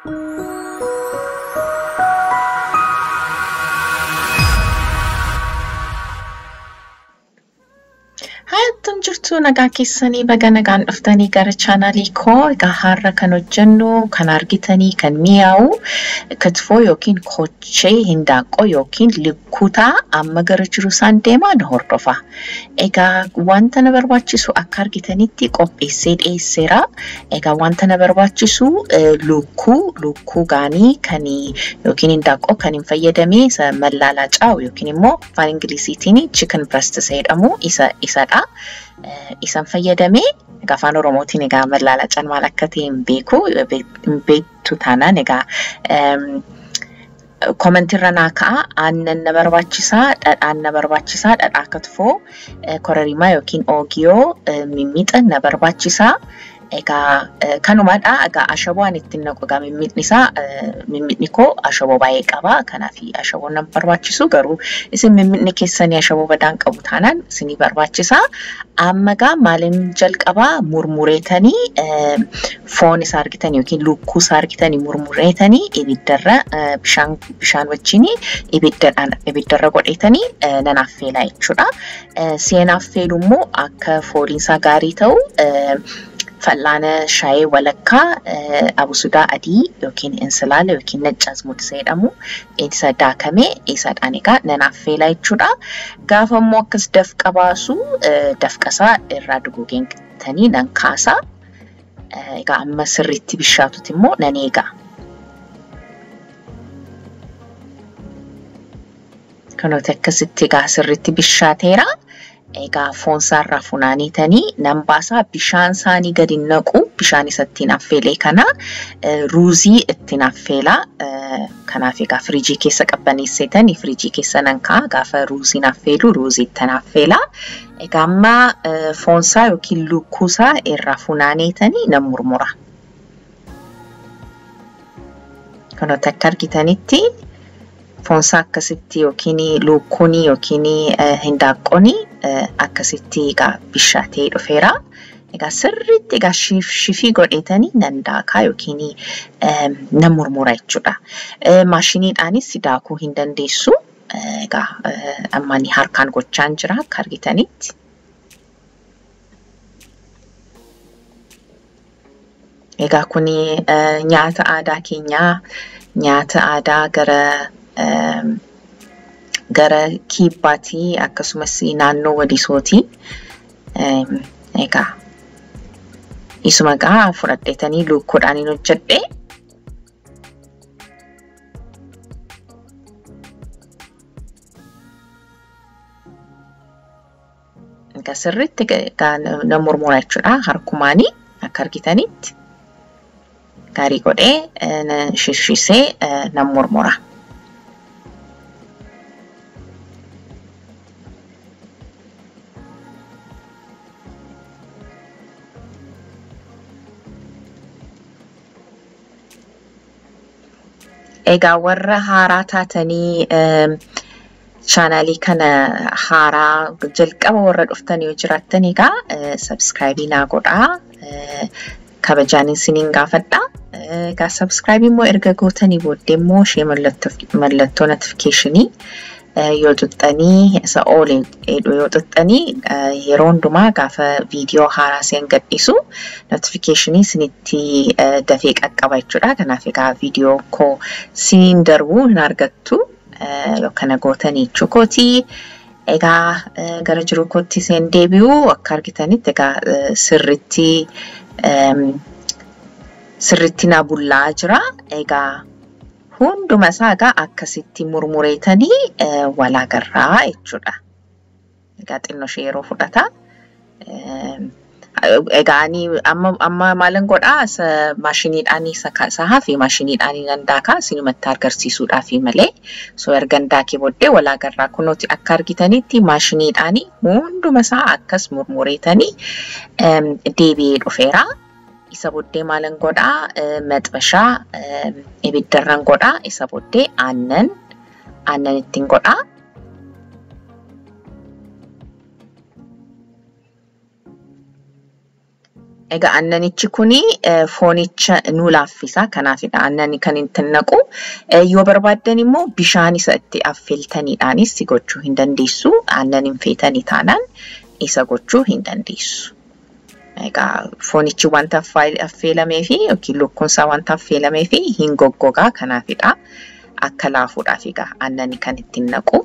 Hayattuun jirtu nagaa keessanii baga nagaan dhuftanii gara chaanaalii koo egaa har'a kan hojjennu kan argitanii kan mi'aawu katifoo yookiin kochee hindaaqqoo yookiin lukkutaa amma gara jiru isaan deemaa na hordofa. Egaa wanta na barbaachisu akka argitanitti qopheessee dhiyeesseera. Egaa wanta na barbaachisu lukkuu lukkuu gaanii kan yookiin hindaaqqoo kan hin fayyadamee isa mallaalaa caa'u yookiin immoo afaan ingilisiitiin chicken breast jedhamu isa isadha. Isan fayyadamee egaa afaan oromootiin egaa mallaalacaan maal akka ta'e hin beeku hin beektu taanaan egaa komentirra naa ka'a aannan na barbaachisaa dhadhaan na barbaachisaa dhadhaa katifoo kororimaa yookiin oogiyoo mimmixa na barbaachisaa. Egaa kanumadha. Egaa ashaboo ani ittiin naqu egaa mimmiidni isaa mimmiidni koo ashaboo baay'ee qaba. Kanaaf ashaboo nama barbaachisu garuu isin mimmiidni keessanii ashaboo badaan qabu taanaan isinii barbaachisa. Amma egaa maaliin jalqabaa murmureetanii foon isaa argitanii yookiin lukkuu isaa argitanii murmureetanii ibiddarra bishaan bishaan wajjin ibiddaraan ibiddarra godheetanii nan affeelaa jechuudha. Seen affeelu immoo akka fooliin isaa gaarii ta'u fal'aana shaayee walakkaa abusudaa adii yookiin insilaala yookiin nacci azmuud isa jedhamu isa daakamee isadhaan egaa nan affeelaa jechuudha. Gaafa immoo akkas dafqa baasu dafqasaa irraa duguuganii nan kaasa. Egaa amma sirriitti bishaatutti immoo nan eega. Kanooti akkasitti egaa sirriitti bishaateera. Egaa foon isaarraa funaanitanii nan baasaa bishaan isaanii gadi naqu bishaan isa ittiin affeelee kana ruuzii ittiin affeelaa kanaaf egaa firiijii keessa qabbaneessitanii firiijii keessa nan kaa'a gaafa ruuziin affeelu ruuzii ittiin affeelaa. Egaa amma foon isaa yookiin lukkuu isaa irraa funaanitanii nan murmura. Kanooti akka argitanitti foonsaa akkasitti yookiin lukkuun yookiin hindaaqqoon akkasitti egaa bishaatee dhufeera. Egaa sirriitti egaa shifii godheetanii nan daakaa yookiin nan murmura jechuudha. Maashiniidhaanis daakuu hin dandeessu. Egaa amma ani harkaan gochaan jira akka argitanitti. Egaa kun nyaata aadaa keenyaa nyaata aadaa gara gara kibbaatii akkasumas naannoo walisootii. Egaa isuma egaa fudhadheetanii lukkuudhaan hin hojjedhe. Egaa sirriitti nan murmura jechuudha harkumaanii akka argitanitti. Gaarii godhee shishisee nan murmura. Egaa warra haaraa taatanii chaanaalii kana haaraa jalqaba warra dhuftan yoo jiraattan egaa sabskraayibii naa godhaa. Kabajaan isiniin gaafadha. Egaa sabskraayibii immoo erga gootanii booddee immoo ishee mallattoo notifikeeshinii yoo xuxxanii isa oole yoo xuxxanii yeroo hundumaa gaafa viidiyoo haaraa seen gadhiisu notifikeeshinii isinitti dafee qaqqaba jechuudha. Kanaaf egaa viidiyoo koo siniin darbuu hin argattu kana gootanii jechuu kooti. Egaa gara jiru kootti seen deebi'u akka argitanitti egaa sirritti sirritti na bullaa jira. Egaa hunduma isaa egaa akkasitti murmureetanii wal agarraa jechuudha. Egaa xinnoo ishee yeroo fudhata. Egaa ani amma maalin godhaa maashiniidhaan isa hafe maashiniidhaan nan daakaa isinumatti agarsiisuudhaaf malee so ergan daakee booddee wal agarraa kunooti akka argitanitti maashiniidhaan hunduma isaa akkas murmureetanii deebi'ee dhufeera. isa booddee maalin godhaa maxxashaa ibiddarran godhaa isa booddee aannan aannan ittiin godhaa. Egaa aannanichi kuni foonicha nu laaffisa. Kanaafidha aannan kan itti naqu. Yoo barbaaddan immoo bishaan isa itti affeeltaniidhaanis gochuu hin dandeessu. Aannan hin feetanii taanaan isa gochuu hin dandeessu. Egaa foonichi wanta affeelamee fi yookiin lukkuunsaa wanta affeelamee fi hin goggogaa kanaafidha. Akka laafuudhaaf egaa aannan kan ittiin naqu.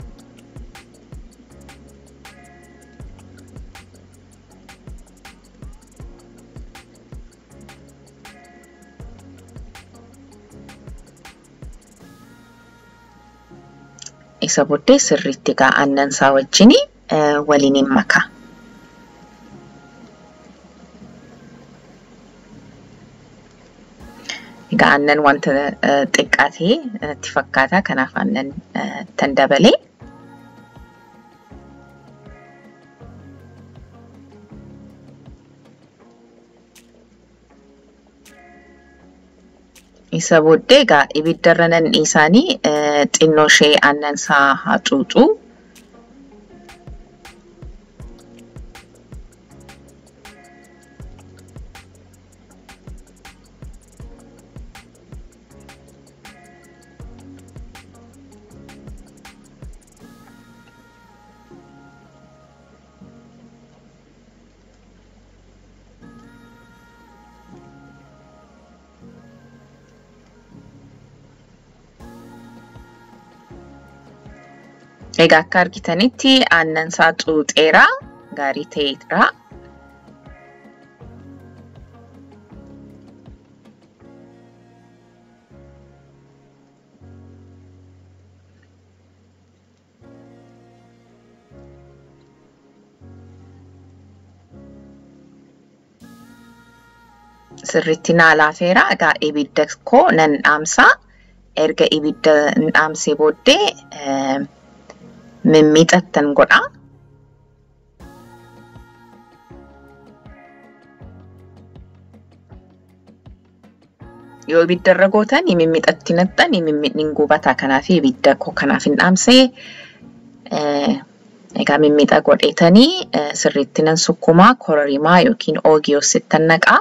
isa booddee sirriitti egaa aannan isaa wajjin waliin hin makaa. Egaa aannan wanta xiqqaatee natti fakkaata. Kanaaf aannan tan dabalee. Isa booddee egaa ibiddarra nan dhiisaanii xinnoo ishee aannan isaa haa xuuxu. Egaa akka argitanitti aannan isaa xuuxeera. Gaarii ta'eera. Sirriitti naa laafeera. Egaa ibidda koo nan dhaamsa. Erga ibidda dhaamsee booddee mimmiixattan godha. Yoo ibiddarra gootan mimmiixatti naqxan mimmiidhaan gubata. Kanaaf ibidda koo kanaaf hin dhaamsee egaa mimmiixa godheetanii sirriitti nan sukkumaa kororimaa yookiin oogiyoo sittan naqaa.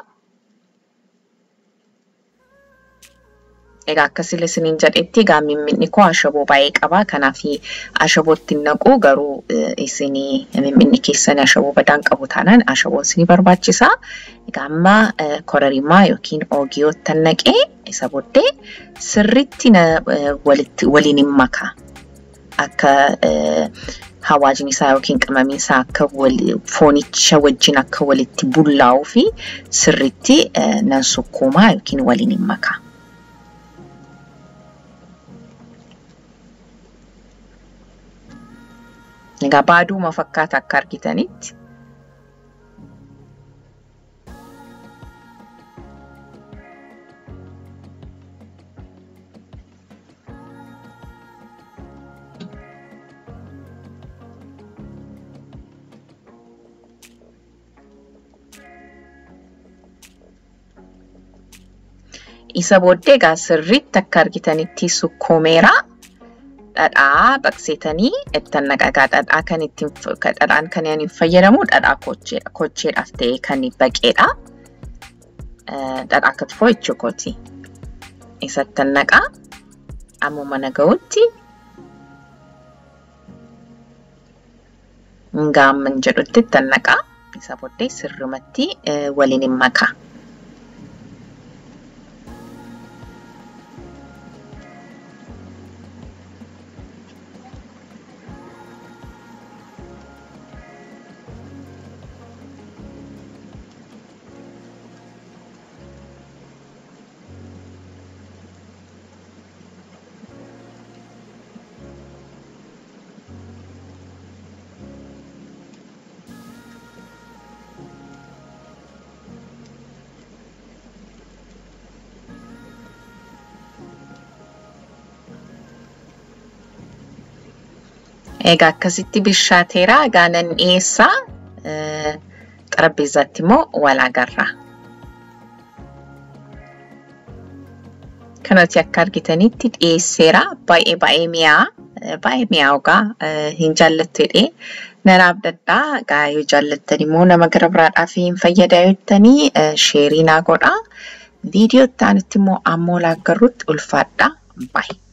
Egaa akkasii isiniin jedhetti egaa mimmiidni koo ashaboo baay'ee qaba. Kanaaf ashabootti naqu garuu isin mimmiidni keessan ashaboo badaan qabu taanaan ashaboo isinii barbaachisa. Egaa amma kororimaa yookiin oogiyootti naqee isa booddee sirriitti waliin hin makaa. Akka hawaajni isaa yookiin qimamiin isaa akka foonicha wajjin akka walitti bullaa'uu fi sirriitti nan sukkuumaa yookiin waliin hin makaa. Egaa baaduuma fakkaata akka argitanitti. Isa booddee egaa sirriitti akka argitanitti sukkuumeera. dhadhaa baqseetanii ittiin naqagaa dhadhaa kan ittiin dhadhaan kan ani fayyadamu dhadhaa kocheedhaaf ta'e kan baqeedha. Dhadhaa katifoo jechuukooti. Isatti naqaa ammuma naga'utti gaamman jedhutti ittiin naqaa. Isa booddee sirrumatti waliin hin makaa. Egaa akkasitti bishaateera. Egaa nan dhiyeessaa. Xarapheezzaatti immoo wal agarra. Kanatti akka argitanitti dhiyeesseera. Baay'ee baay'ee mi'aawa. Baay'ee mi'aawa hin jaallattu jedhee Nan abdadhaa egaa yoo jaallattani immoo nama gara biraadhaaf hin fayyadaa jettanii sheerii naa godhaa. Viidiyoo itti aanutti immoo ammoo laaggarrutti ulfaadhaa. Baay'ee.